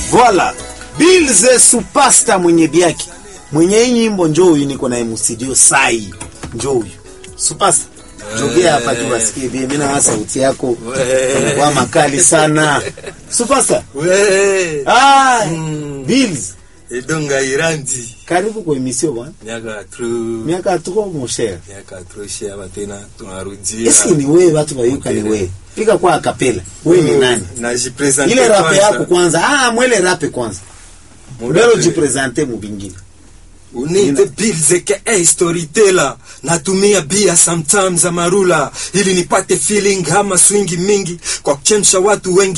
Voila. Bilze supasta mwenye biaki. Mwenye hii nyimbo njoo huyu niko naye mstudio sai. Njoo huyu. Supasta. Jogea hapa tu wasikie bien. Mimi na sauti yako kwa makali sana. Supasta. We. Ah, Mm. Bills. Edonga Irandi. Karibu kwa emission bwana. Miaka tru. Miaka tuko mon cher. Miaka tru shia tena tunarudia. Eski ni wewe watu wayuka ni wewe. Pika kwa akapela. Wewe ni nani? Najipresente Ile rape yako kwanza. Ah, mwele rape kwanza. Mbele Murape. jipresente mu bingine. Unite bills aka storyteller natumia bia sometimes amarula ili nipate feeling ama swingi mingi kwa kuchemsha watu wengi